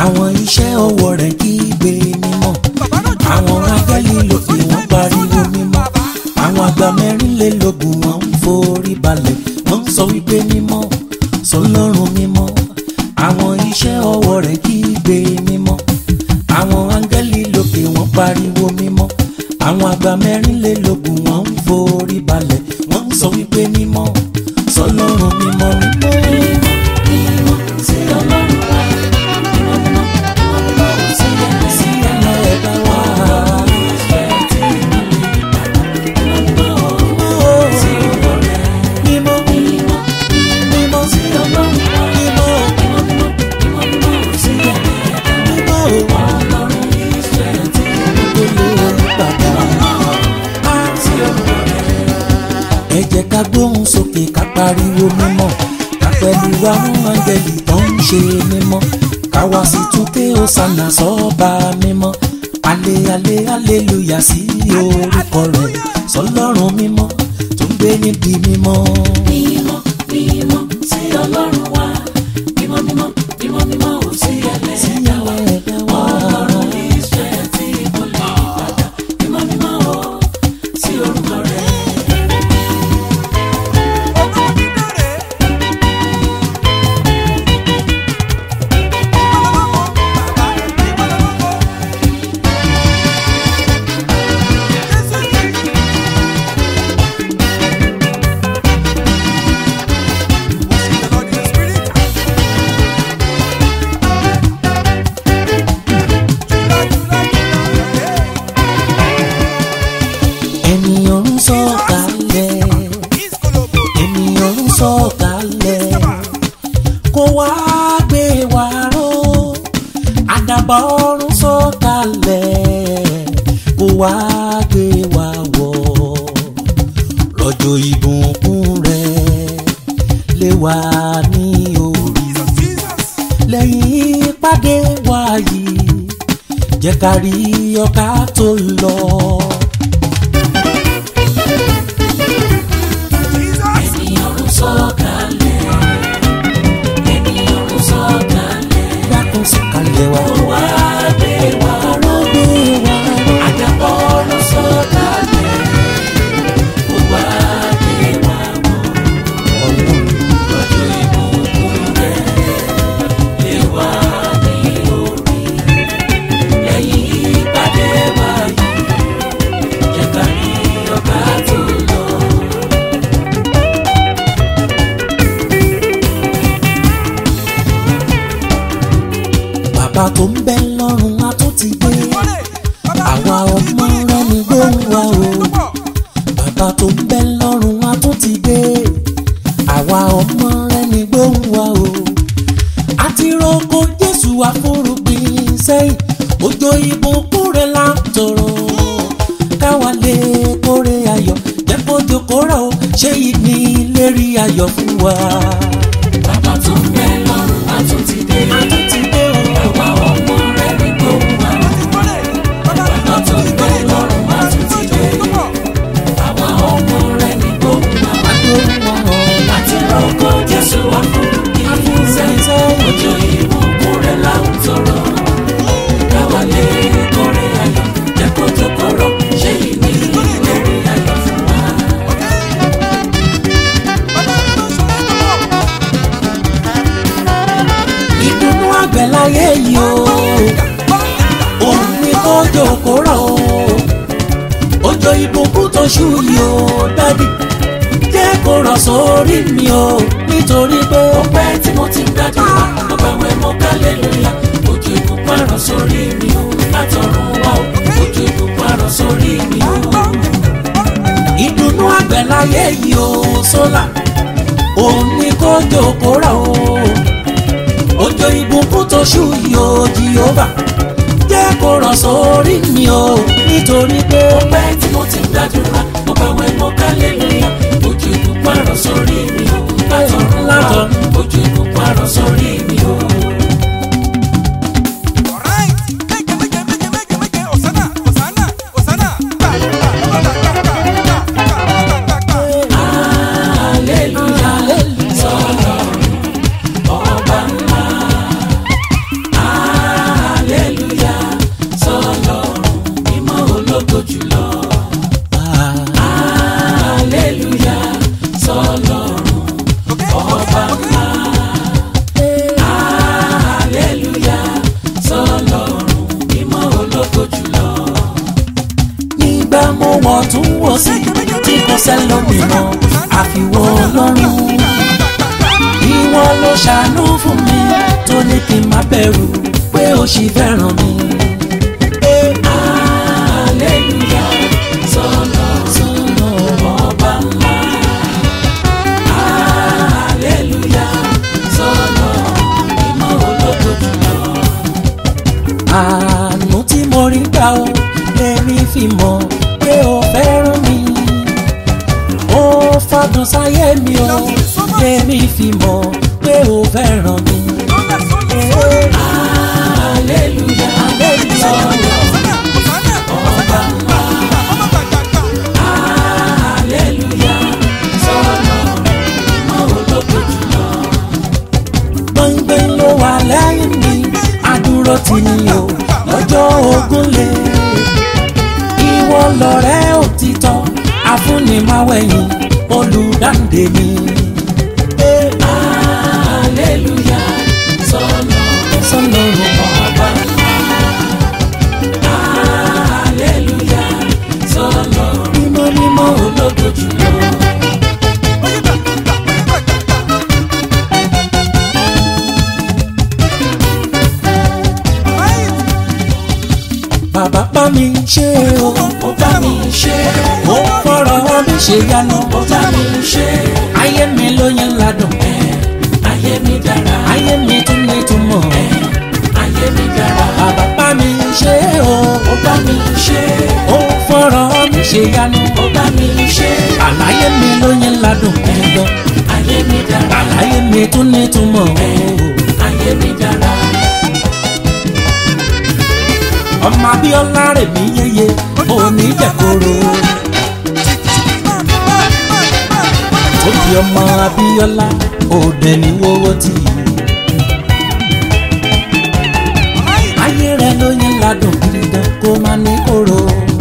àwọn iṣẹ́ ọwọ́ rẹ̀ kígbe mímọ́ àwọn áńgẹ́lì ló fi wọ́n pariwo mímọ́ àwọn àgbà mẹ́rìnlélógún wọn ń forí balẹ̀ wọ́n ń sọ wípé mímọ́ sọlọ́run mímọ́ àwọn iṣẹ́ ọwọ́ rẹ̀ kígbe mímọ́ àwọn áńgẹ́lì lókè wọ́n pariwo mímọ́ àwọn àgbà mẹ́rìnlélógún wọn ń forí balẹ̀ wọ́n ń sọ wípé mímọ́ sọlọ́run mímọ́ mímọ́. mímọ́ sí ọlọ́run wa mímọ́ mímọ́ mímọ́ mímọ́ sí ẹ̀mí sí ẹ̀mọ́ ẹ̀dá wa. ìfẹ́ tí mo lè mímọ́ mímọ́ sí ọlọ́run mímọ́ mímọ́ mímọ́ sí ọlọ́run wa mímọ́ mímọ́ mímọ́ mímọ́ mímọ́ sí ẹ̀mí ẹ̀dá mímọ́ ọlọ́run ìfẹ́ tí tó lé bàbá. sí ọlọ́run ẹ jẹ́ ká gbóhùn sókè ká pariwo mímọ́ ká pẹ̀lú àwọn áńgẹ́lì tó ń ṣe mímọ́ ká wá sí túnké ọ̀sánà sọ́ba mímọ́ alẹ́ alẹ́ aleluya sí orúkọ rẹ̀ sọlọ́run mímọ́ tó ń gbé níbi mímọ́. mímọ́ mímọ́ sí ọlọ́run wa mímọ́ mímọ́ mímọ́ mímọ́ sí ẹlẹ́dàá wa ẹ̀dá wa. ọlọ́run ìfẹ́ tí mo lè padà mímọ́ mímọ́ sí orúkọ rẹ̀. ènìyàn ń sọ̀kalẹ̀ ènìyàn ń sọ̀kalẹ̀ kó wá gbé wa ró àdàbà ọ̀run sọ̀kalẹ̀ kó wá gbé wa wọ̀ rọ̀jò ìbùkún rẹ̀ lé wa ní orí lẹ́yìn ìpàdé wa yìí jẹ́ ká rí ọkà tó lọ. ènìyàn ń sọ̀kalẹ̀ ènìyàn ń sọ̀kalẹ̀ dákun sọ̀kalẹ̀ wá. wá gbé wa ró gbé wa ró. àdàbọ̀ ọ̀run sọ̀kalẹ̀ wá gbé wa wọ̀ lọ́jọ́ ìbùkún rẹ̀ lé wa ní orí lẹ́yìn ìpàdé wa yìí jẹ́ ká rí ọ̀gá tó lọ. bàbá tó ń bẹ lọ́run a tó ti dé àwa ọmọ rẹ ní gbóhùn wa o bàbá tó ń bẹ lọ́run a tó ti dé àwa ọmọ rẹ ní gbóhùn wa o àti roko jésù àforúgbìn sẹ́yìn òjò ìbùkún rẹ̀ là ń tọrọ káwa lè kórè ayọ̀ jẹ́ kójó kórà o ṣé yìí ní lérí ayọ̀ fún wa. bàbá tó ń bẹ lọ́run a tún ti dé. a tó ti dé o. àwa ọmọ rẹ̀ ní gbóhùn wa. bàbá tó ń bẹ lọ́run a tún ti dé. àwa ọmọ rẹ̀ ní gbóhùn wa. àti rọ́kọ̀ jésù wá fún ìfúnṣẹ́. ọjọ́ ìbùkún rẹ̀ là ń tọrọ. káwa lè kórè ayọ̀ jẹ́ kó tó kọ̀rọ̀ ṣé ìní lórí ayọ̀ fún wa. ìdùnnú àgbẹ̀ láyé yìí o òun ni kójó kó rọ̀ o òjò ìbùkún tó ṣú yìí o dádì jẹ́ kó rọ̀ sórí mi o nítorí pé ó ọpẹ́ tí mo ti ń gbàdúrà ọba wẹ̀ mọ́ kálẹ́lúyà òjò ìbùkún àrọ̀ sórí mi o látọ̀run wá o òjò ìbùkún àrọ̀ sórí mi o. ìdùnnú àgbẹ̀ láyé yìí o sólà òun ni kójó kó rọ̀ o òjò ìbùkún tó ṣú yìí o jìhóbà jẹ́ kó rọ̀ sórí mi o nítorí pé ọpẹ́ tí mo ti ń gbàdúrà ọba wẹ̀ mọ́ kálẹ́lúyà òjò ìbùkún àrọ̀ sórí mi o látọ̀run wá o òjò ìbùkún àrọ̀ sórí mi o. Hallelujah, sọ̀rọ̀ ọba ńlá. wọ́n tún wò sí tí kò sẹ́lómìíràn àfiwọ́ ọlọ́run ìwọ ló ṣàánú fún mi tó ní kí n má bẹ̀rù pé ó ṣì fẹ́ràn mi. Hallelujah, sọ̀nà sọ́nà ọba ńlá. Hallelujah, sọ̀nà ìmọ̀ ológo jùlọ. àánú tí mo rí gbà ó lèmi fi mọ̀ pé ó fẹ́ràn mi. ó fọdún sáyé mi ó lèmi fi mọ̀ pé ó fẹ́ràn mi. Hallelujah, sọ̀nà ọba ńlá. Hallelujah, sọ̀nà ìmọ̀ ológo jùlọ. gbọ̀ngbọ̀n ló wà lẹ́yìn mi àdúró tì ní o lọ́jọ́ ogun lé ìwọ lọ̀rẹ́ òtítọ́ afúnimáwẹ̀yìn olùdáǹdè mi. Hallelujah, sọ̀nà sọ́nà ọba ńlá. Hallelujah, sọ̀nà mímọ́ mímọ́ ológo jùlọ. bàbá bá mi ṣe o Ó bá mi ṣe, ó fọ̀rọ̀ mi ṣe yanu ó bá mi ṣe, ayé mi ló yẹn ládùn ayé mi dára, ayé mi tún ní túmọ̀ ayé mi dára. bàbá bá mi ṣe o Ó bá mi ṣe, ó fọ̀rọ̀ mi ṣe yanu ó bá mi ṣe, àlàyé mi ló yẹn ládùn ẹ̀dọ̀ ayé mi dára, àlàyé mi tún ní túmọ̀ ayé mi dára. ọmọ abíọ́lá rẹ̀ mí yéye òní jẹ̀koro ó di ọmọ abíọ́lá òde ní wọ́wọ́ tì í. ayé rẹ̀ ló yẹn ládùn gidi gan kó má ní kóró.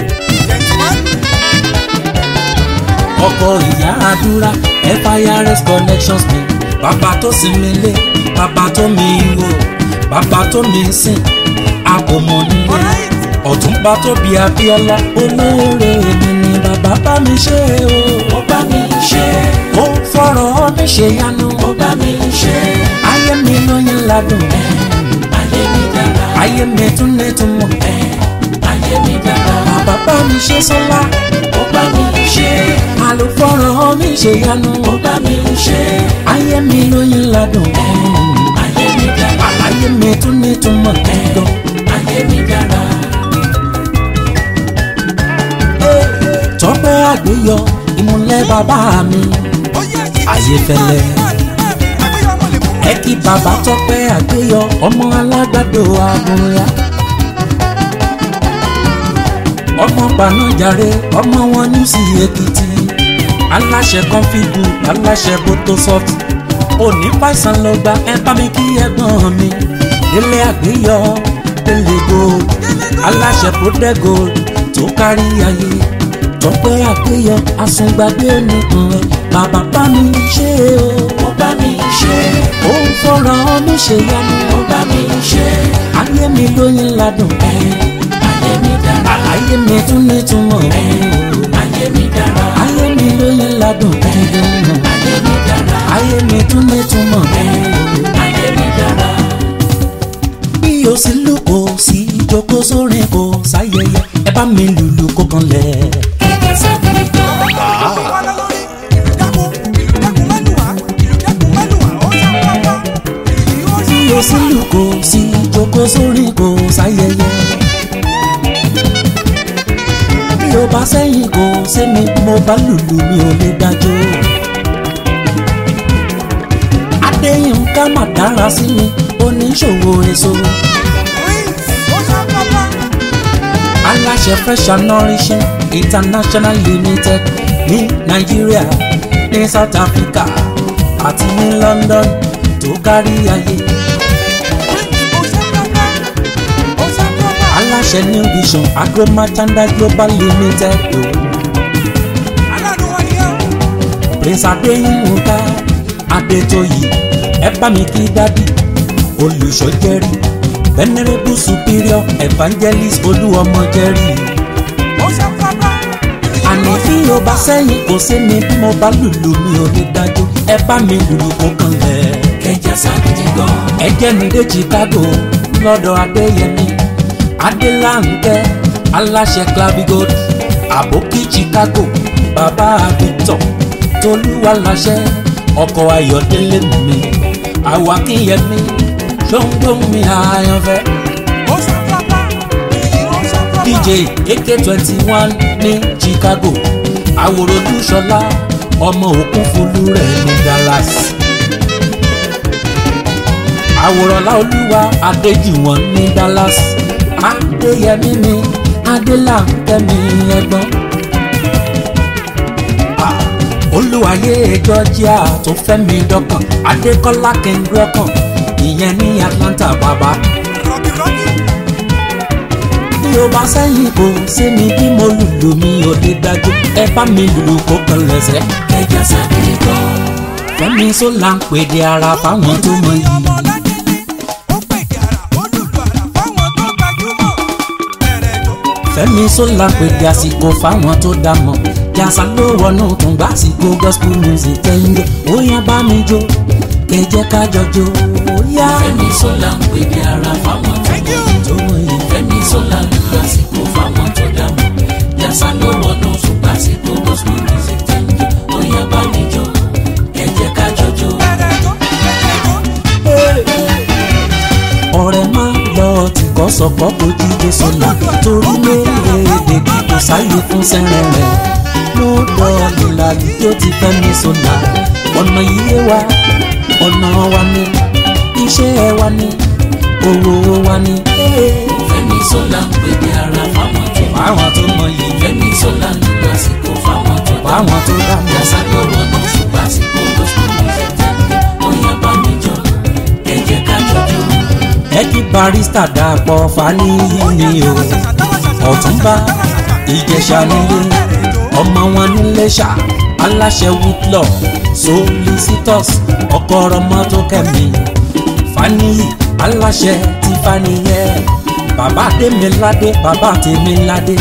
ọkọ ìyá àdúrà firs connections mi bàbá tó sinmi lé bàbá tó mi wò bàbá tó mi sìn àpòmọ̀ nílé ọ̀túnba tó bí abíọ́lá olóore mi ni bàbá bá mi ṣe o. Ó bá mi ṣe, ó fọ̀rọ̀ mi ṣe yanu ó bá mi ṣe, ayé mi ló yẹn ládùn ayé mi dára, ayé mi tún ní túmọ̀ ayé mi dára. bàbá bá mi ṣe sọ́lá Ó bá mi ṣe, àlùfọ̀rọ̀ mi ṣe yanu ó bá mi ṣe, ayé mi ló yẹn ládùn ayé mi dára, ayé mi tún ní túmọ̀ gan. ayé mi dára. tọ́pẹ́ àgbéyọ ìmúlẹ̀ bàbá mi Ayéfẹ́lẹ́. ẹ kí bàbá tọ́pẹ́ àgbéyọ ọmọ alágbàdo àbúrò ọmọ gbanájàre ọmọ wọn ní sí èkìtì aláṣẹ kọfíìgù aláṣẹ bótósọft òní fàìsàn lọ gba ẹ bá mi kí ẹ̀gbọ́n mi délé àgbéyọ délé gold aláṣẹ bódẹ gold tó kárí ayé tọ́pẹ́ àgbéyọ àsùngbàgbé nìkan ẹ bàbá bá mi ṣe o Ó bá mi ṣe, ó ń fọ̀rọ̀ mi ṣe yanu ó bá mi ṣe, ayé mi lóyún ládùn ayé mi dára, ayé mi tún ní túmọ̀ ayé mi dára, ayé mi lóyún ládùn dandan ayé mi dára, ayé mi tún ní túmọ̀ ayé mi dára. bí o sì lù kó sí ìjókòó sórí kó sáyẹyẹ ẹ bá mi lùlù kó kan lẹ̀. Kẹ̀kẹ́ sẹ́mi gan. bí o sì lù kó sí ìjókòó sórí kó sáyẹyẹ. bí o bá sẹ́yìn kó sẹ́mi mo bá lùlù mi ò lè dájọ́. adéyínká mà dára sí mi oníṣòwò èso. aláṣẹ fresh and nourishing international limited ní nàìjíríà ní south africa àti ní london tó kárí ayé. aláṣẹ new vision agromatanda global limited o. prince adéyínká adétóyè ẹ bá mi kí dádì olùṣọ́ jẹ́rì venerable superior evangelist olúọmọ jẹ́rì bí o bá sẹ́yìn kò sí ni bí mo bá lùlù mi ò ní dájú ẹ bá mi lùlù kó kan lẹ̀. kẹjà sàgídí gan. ẹ jẹ́ mi dé Chicago lọ́dọ̀ Adéyẹmí Adélànkẹ́ aláṣẹ clavigold àbókí Chicago bàbá Victor tolúwa láṣẹ ọkọ̀ Ayọ̀délé mi àwákíyẹmí ṣóńgbóń mi àyànfẹ́. DJ AK twenty one ní Chicago àwòrán olúṣọlá ọmọ òkun fúlú rẹ̀ ní Dallas àwòrán láolúwa adéjìwọ̀n ní Dallas adéyẹmí mi adélànkẹ́mi ẹ̀gbọ́n Ah, olúwayé georgia tó fẹ́ mi dọ́kàn adékọ́lá kẹ́ńdọ́kàn ìyẹn ní Atlanta bàbá bí o bá sẹ́yìn kò sí mi bí mo lùlù mi ò lè dájú ẹ bá mi lùlù kó kan lẹ́sẹ̀. kẹjà sàgídí gan. fẹ́mi sólà ń pèdè ara fáwọn tó mọ yìí. fẹ́mi sólà pèdè àsìkò fáwọn tó dá mọ̀ jàsà ló wọnú tún gbà àsìkò gospel music kẹ́hìndé ó yá bá mi jó kẹjẹ ká jọjọ ó yá. fẹ́mi sọlá ń pè ní ara fáwọn tó mọ̀ yìí. tó mọ yìí. fẹ́mi sọlá ń lu àsìkò fáwọn tó dá mọ̀. jàsà ló wọnú ṣùgbọ́n àsìkò gospel music tẹ̀ ń jó. ó yá bá mi jó ẹ jẹ́ ká jọjọ. ọ̀rẹ́ máa lọ tìkọ́ sọ̀kọ́ kò jíde sọ̀nà torí léèrè kò sáyé fún sẹ́rẹ̀ rẹ̀ ló dọ̀ọ̀lù làlù tó ti fẹ́ mi sọ̀nà ọ̀nà iye wa ọ̀nà wa ni iṣẹ́ wa ni owó wa ni. fẹ́mi sọlá ń pè ní ara fáwọn tó mọ̀. fáwọn tó mọ yìí fẹ́mi sọlá ń lu àsìkò fáwọn tó dá mọ̀. fáwọn tó dá mọ́. jàsà ló wọnú ṣùgbọ́n àsìkò gospel music tẹ̀ ń jó. ó yá bá mi jó ẹ jẹ́ ká jọjọ. ẹ kí barista dàpọ̀ fàníyí ni o ọ̀túnba ìjẹ̀ṣà nílé ọmọ wọn nílé ṣá aláṣẹ whitlaw solicitors ọkọ ọmọ tó kẹ́mi fàníyì aláṣẹ ti fàníyẹ bàbá tèmiládé bàbá tèmiládé.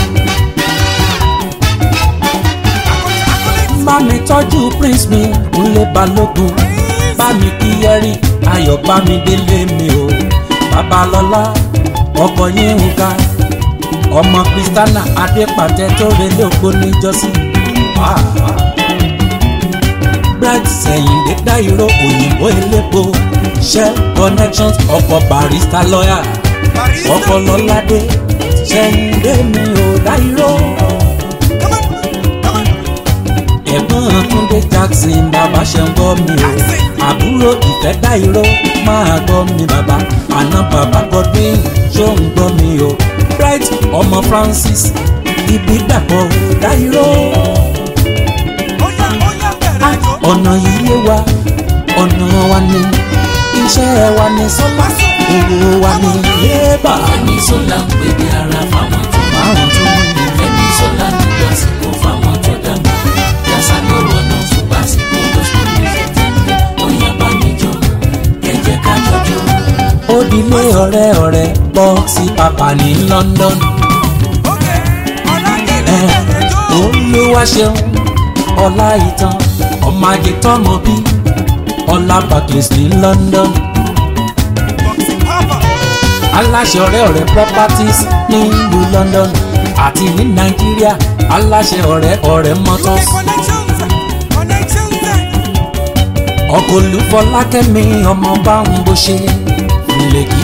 bá mi tọ́jú prince mi kúnlé balógun bá mi kí yẹrí ayọ̀ bá mi délé mi o babalọ́lá ọkọ̀ yín ń ga ọmọ kristiana adépàtẹ tó relé òpó níjọ́sí. bright sẹ̀yìndé dáìró òyìnbó elépo shell connections ọkọ̀ barista lọ́yà ọkọ̀ lọ́ládé sẹ̀yìndé mi ò dáìró. ẹ̀gbọ́n túndé jackson bàbá ṣe ń gbọ́ mi o àbúrò ìfẹ́ dáìró máa gbọ́ mi bàbá àná bàbá godwin ṣó ń gbọ́ mi o bright ọmọ francis ibi dàpọ̀ dáìró ọ̀nà yíyé wa ọ̀nà wa ni iṣẹ́ wa ni sọ́lá owó wa ni yébà fẹ́mi sọlá ń pè ní ara fáwọn tó mọ̀. àwọn tó mọ̀ ní. fẹ́mi sọlá ń lu àsìkò fáwọn tó dá mọ̀. jàsà ló wọnú ṣùgbọ́n àsìkò gospel music tẹ̀ ń jó. ó yá bá mi jó ẹ jẹ́ ká jọjọ. ó dilé ọ̀rẹ́ ọ̀rẹ́ bọ́ sí pàpà ní london olúwa ṣeun ọlá ìtàn ọmọ ajé tọmọ bí ọlá barclays ní london aláṣẹ ọ̀rẹ́ ọ̀rẹ́ properties ní ìlú london àti ní nàìjíríà aláṣẹ ọ̀rẹ́ ọ̀rẹ́ motors ọkọ̀ olúfọlákẹ́mi ọmọ bá ń bó ṣe lèkì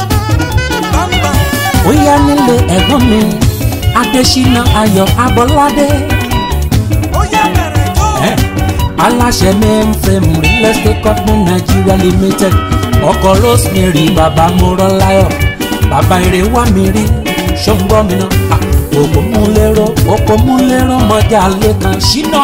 ó yá nílé ẹ̀gbọ́n mi adésínà ayọ̀ abọ́ládé ẹ̀ aláṣẹ mainframe real estate company nigeria limited ọkọ̀ rosemary bàbá mọ́rọ́láyọ̀ bàbá eré wà mí rí ṣọ́ngbọ́n mi náà òpó mú lérò òpó mú lérò mọ́jà lẹ́kan ṣínà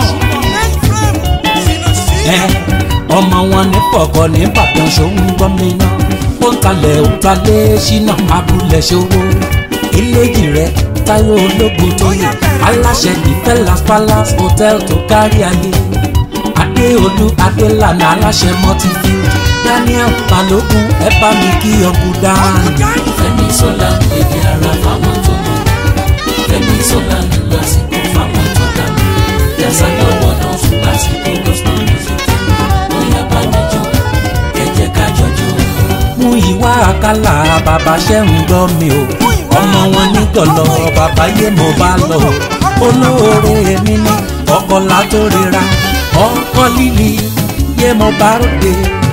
ẹ ọmọ wọn ní pọ̀kọ́ ní ìbàdàn ṣọ́ngbọ́n mi náà ó ń talẹ̀ ó ń talẹ̀ ṣínà abúlé ṣòwò eléjì rẹ táyọ̀ ológun tó yẹ aláṣẹ ìfẹ́lás palace hotel tó kárí ayé adéolú adélànà aláṣẹ multifield daniel balógun ẹ bá mi kí ọkùn dáhùn. fẹ́mi sọlá ń pè ní ara fáwọn tó mọ̀. fẹ́mi sọlá ń lu àsìkò fáwọn tó dá mọ̀. jásá lọ́wọ́ náà fún lásìkò gospel music bóyá bá mi jó ẹ jẹ́ ká jọjọ́. mú ìwà àkàlà bàbá ṣẹ́hùn gbọ́ mi o ọmọ wọn ní gọ̀lọ́ bàbá yé mo bá lọ o olóore mi ní ọkọ̀ látòrera ọkọ̀ líli yé mo bá ròde.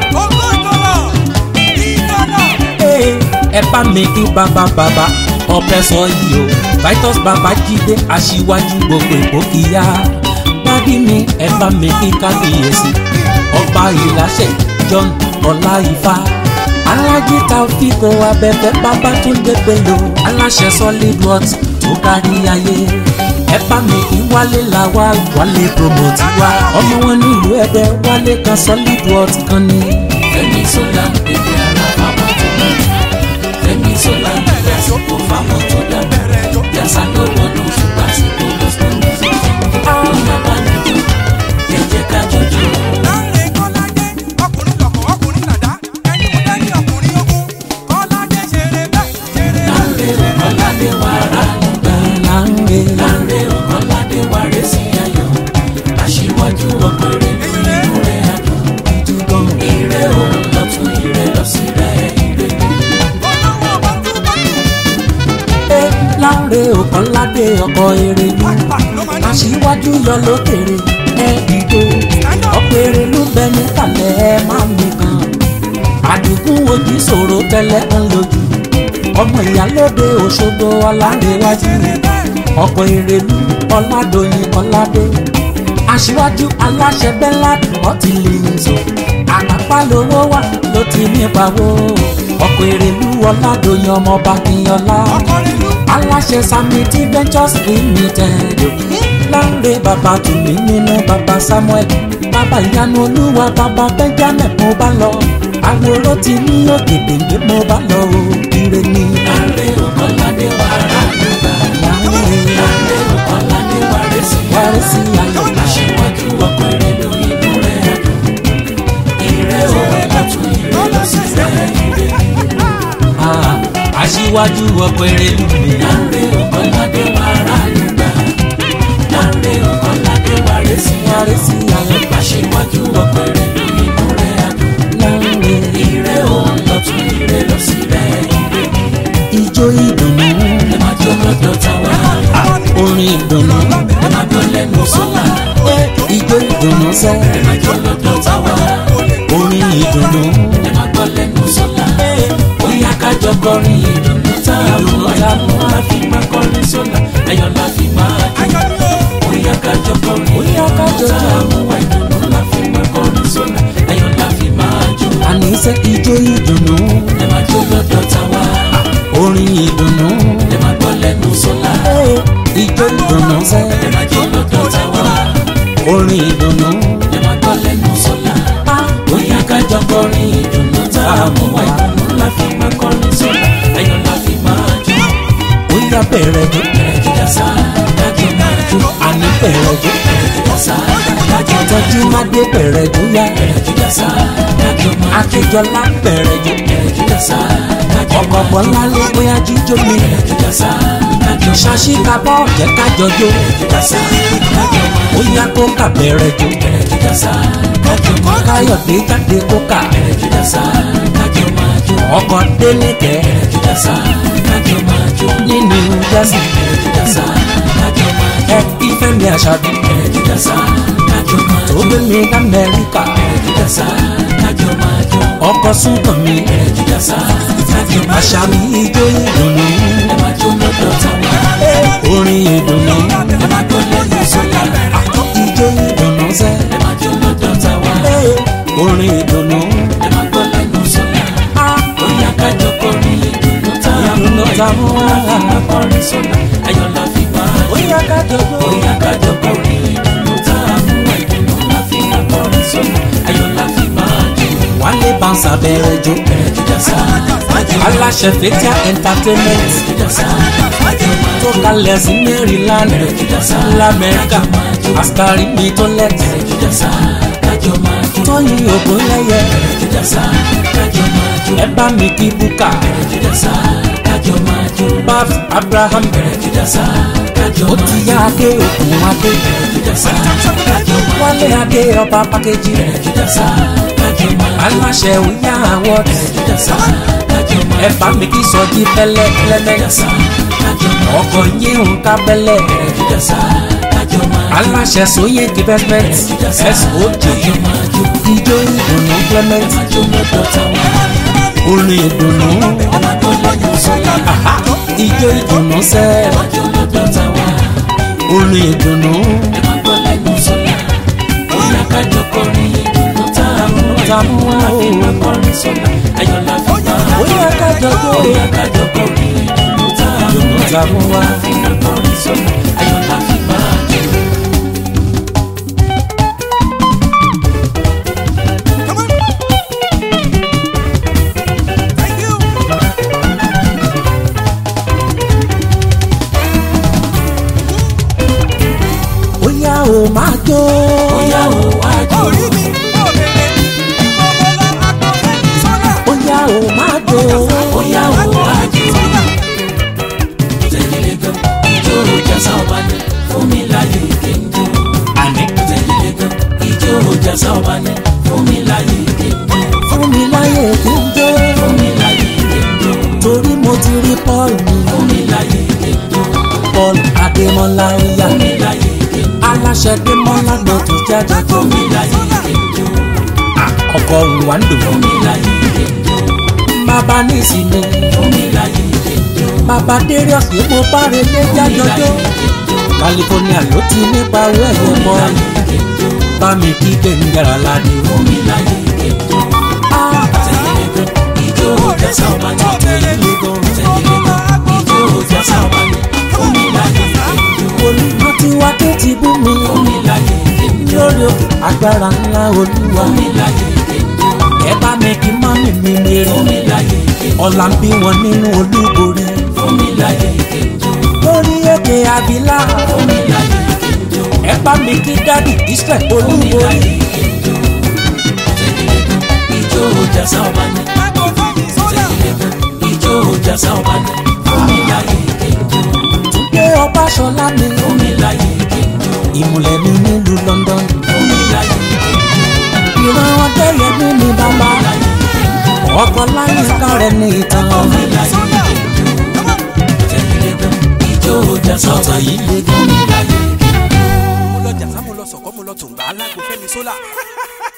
Ee, ẹ bá mi kí bàbá bàbá ọpẹ sọ yìí o titus bàbá jíde aṣíwájú gbogbo ìgbókìyà dádì mi ẹ bá mi kí kábíyèsí ọba ìláṣẹ john ọláìfá alájí taofiko abẹfẹ babatunde bello aláṣẹ solid worth tó kárí ayé ẹ bá mi kí wálé làwa wálé promote wa ọmọ wọn nílùú ẹdẹ wálé kan solid worth kan ni. Fẹ́mi Ṣọlá bèbè ara fáwọn tó dá. Fẹ́mi Ṣọlá lásìkò fáwọn tó dá. Yàtọ̀ lọ́wọ́ ló fún lásìkò gospel music. Bóyá bá mi jó ẹ jẹ́ ká jọjọ́. Láńrè Ọ̀kọ́ládé wà rà nígbà. láńre Láńrè Ọ̀kọ́ládé wà rẹ̀ sí ayọ̀. Aṣíwájú ọ̀pẹ̀rẹ̀ nínú rẹ̀ àdùn. dúdán. Ire òun lọ́tún ire lọ́sí rẹ̀ ire. Ẹ láńre Ọ̀kọ́ládé ọkọ̀ èrèlú aṣíwájú yọ lókèrè ẹ dìde ọkọ̀ èrèlú bẹ níkàlẹ̀ ẹ má mi kan àdìgún ojú ṣòro tẹ́lẹ̀ ń lójú ọmọ ìyálóde Òṣogbo ọlárẹ̀wájú ọkọ̀ èrèlú ọládòyìn ọládé aṣíwájú aláṣẹ bẹ́lá ọtí lè ń sọ àpapá lówó wà ló ti nípa wo ọkọ̀ èrèlú ọládòyìn ọmọọba kìnyọlá aláṣẹ samiti ventures limited láńre bàbá tùmí nínú bàbá samuel bàbá ìyanu olúwa bàbá benjamin mo bá lọ àwòrán ti ní ògèdèǹgbé mo bá lọ o ire ni Láńrè Ọ̀kọ́ládé wà rà nígbà. láńre Láńrè Ọ̀kọ́ládé wà rẹ̀ sí wárí sí ayọ̀ aṣíwájú ọkọ̀ èrèlú inú rẹ̀ àdùn. Ire òun lọ́tún ire lọ́sí rẹ̀ ire. Ah, aṣíwájú ọkọ̀ èrèlú mi Láńrè Ọ̀kọ́ládé wà rà nígbà. Láńrè Ọ̀kọ́ládé wà rẹ̀ sí wárí sí ayọ̀ aṣíwájú ọkọ̀ èrèlú inú rẹ̀ àdùn. láńre Ire òun lọ́tún ire lọ́sí rẹ̀ ire. ijó ìdùnnú Ẹ máa jó lọ́dọ̀ táwa. orin ìdùnnú Ẹ máa gbọ́ lẹ́nu sọ́lá. ijó ìdùnnú sẹ́ Ẹ máa jó lọ́dọ̀ táwa. orin ìdùnnú ẹ máa gbọ́ lẹ́nu sọ́la. bóyá kájọ kọrin ìdùnnú tá a mú àdùnnú la fi máa kọrin sọ́la. ayọ̀ la fi máa jó. bóyá kájọ kọrin Bóyá kájọ ìdùnnú tá a mú àdùnnú la fi máa kọrin sọ́la. ayọ̀ la fi máa jó. àníṣe ijó ìdùnnú ẹ máa jó lọ́dọ̀ táwa. orin ìdùnnú ẹ máa gbọ́ lẹ́nu sọ́la. ijó ìdùnnú sẹ́ ẹ máa jó lọ́dọ̀ táwa. orin ìdùnnú ẹ máa gbọ́ lẹ́nu sọ́la. bóyá kájọ kọrin ìdùnnú tá a mú àdùnnú la fi máa kọrin sọ́la. ayọ̀ la fi máa jó. ó yá bẹ̀rẹ̀ jó bẹ̀rẹ̀ jíjà sá dájú máa jó. àní bẹ̀rẹ̀ jó bẹ̀rẹ̀ jíjà sá dájú máa tọ́jú jó. mádé bẹ̀rẹ̀ jó yá bẹ̀rẹ̀ jíjà sá dájú máa jó. akíjọlá bẹ̀rẹ̀ jó bẹ̀rẹ̀ jíjà sá dájú ọkọ̀ máa jó. bọ́lá lé bóyá jíjó mi bẹ̀rẹ̀ jíjà sá dájú máa jó. ṣàṣì kábọ̀ jẹ́ kájọ jó jíjà sá dájú máa ó jó. yá kó kà bẹ̀rẹ̀ jó bẹ̀rẹ̀ jíjà sá dájú máa jó. káyọ̀dé jáde kó kà bẹ̀rẹ̀ jíjà sá dájú máa jó. ọkọ̀ dénìkẹ́ bẹ̀rẹ̀ jíjà sá dájú máa jó. nínú jẹ́sì bẹ̀rẹ̀ jíjà sá dájú máa jó. ẹ kí fẹ́mi àṣàbí bẹ̀rẹ̀ jíjà sá dájú máa tó jó. gbé mi lamẹ́ríkà bẹ̀rẹ̀ jíjà sá dájú máa jó. ọkọ̀ súnkàn mi bẹ̀rẹ̀ jíjà sá dájú máa jó. àṣàbí ijó ìdùnnú ẹ máa jó lọ́dọ̀ táwa. orin ìdùnnú ẹ máa gbọ́ lẹ́nu sọ́la. ijó ìdùnnú sẹ́ ẹ máa jó lọ́dọ̀ táwa. orin ìdùnnú ẹ máa gbọ́ lẹ́nu sọ́la. bóyá kájọ kọrin ìdùnnú tá a mú Ìdùnnú tá a mú ayọ̀ la fi máa kọrin sọ́la. ayọ̀ la fi máa jó. bóyá kájọ jó bóyá kájọ kọrin ìdùnnú tá a mú ìdùnnú la fi máa kọrin sọ́la. ayọ̀ la fi máa jó. wálé bánsà bẹ̀rẹ̀ jó bẹ̀rẹ̀ jíjà sá dájú máa jó. aláṣẹ fẹ́tíà entertainment jíjà sá dájú máa tó jó. kalẹ̀ sí maryland bẹ̀rẹ̀ jíjà sá lamẹ́ríkà àsìkárì mi tó lẹ́tì bẹ̀rẹ̀ jíjà sá dájú máa jó. tóyìn ògùn lẹ́yẹ bẹ̀rẹ̀ jíjà sá dájú máa jó. ẹ bá mi kí búkà bẹ̀rẹ̀ jíjà sá dájú máa jó. bab abraham bẹ̀rẹ̀ jùdásá kájọ ó máa ti yá adé òkun adé bẹ̀rẹ̀ jùdásá kájọ máa wálé adé ọba pàkejì bẹ̀rẹ̀ jùdásá kájọ máa aláṣẹ òyà àwọ̀ bẹ̀rẹ̀ jùdásá kájọ máa ẹ bá mi kí sọjí pẹlẹ clement jùdásá kájọ máa ọkọ yín nǹkan bẹlẹ bẹ̀rẹ̀ jùdásá kájọ máa aláṣẹ sóyè development soj kájọ máa jó ijó ìdùnnú clement máa jó lọ́dọ̀ táwọn orin ìdùnnú ẹ máa gbọ́ lẹ́yìn sọ́lá aha, ijó ìdùnnú sẹ máa jó lọ́dọ̀ táwọn orin ìdùnnú ẹ máa gbọ́ lẹ́yìn sọ́lá bóyá kájọ kọrin ìdùnnú táwọn Táwọn wá o. àfi máa kọrin sọ́lá ayọ̀ la fi máa jó bóyá kájọ tó bóyá kájọ kọrin ìdùnnú táwọn táwọn wá. àfi máa kọrin sọ́lá ayọ̀ la fi máa jó. bóyá o máa jó bóyá o wá jó bóyá o máa jó bóyá o wá jó tẹ̀lé gan ijó jásá ọba ní fún mi láyé kéńjó àní tẹ̀lé gan ijó jásá ọba ní fún mi láyé kéńjó fún mi láyè kí n jó fún mi láyé kéńjó torí mo ti rí paul mi fún mi láyé kéńjó paul adémọlá oya fún mi láyé kéńjó aláṣẹ démọlá ló tún jáde tó fún mi láyé kéńjó ọkọ rwando fún mi láyé kéńjó bàbá ní ìsinmi fún mi láyé kéńjó bàbá darius ní mo bá relé fún mi jájọjọ láyé kéńjó california ló ti nípa owó ẹ̀yẹ fún mi mọ́ láyé kéńjó bá mi kí gbẹ̀ngàrà ládé fún mi láyé kéńjó. tẹ̀lé gan ijó jásá ọba ní tẹ̀lé gan ijó jásá ọba ní fún mi láyé kéńjó olùkọ́ tí wá tó ti bú mi fún mi láyé kéńjó lórí òkè agbára ńlá olúwa fún mi láyé kéńjó ẹ bá mi kí mọ́mì mi mèrè fún mi láyé kéńjó ọ̀la ń bí wọn nínú olúborí fún mi láyé kéńjó lórí èdè àbílà fún mi láyé kéńjó ẹ bá mi kí dádì israel fún mi olúborí láyé kéńjó tẹ̀lé gan ijó jásá ọba ní tẹ̀lé gan ijó jásá ọba ní fún mi láyé kéńjó túndé ọbaṣọlá mi fún mi láyé kéńjó ìmùlẹ̀ mi nílùú london fún mi láyé kéńjó ìran ọdẹyẹ mi ní bàbá láyé kéńjó. ọkọ láyé kárẹ ní ìtàn Fún mi láyé kéńjó, tẹ̀lé gan ijó jásá ọba yìí yìí lè fún mi láyé kéńjó. mo lọ jàsá mo lọ sọ̀kọ́ mo lọ tòǹgbà alágbó fẹ́mi sólà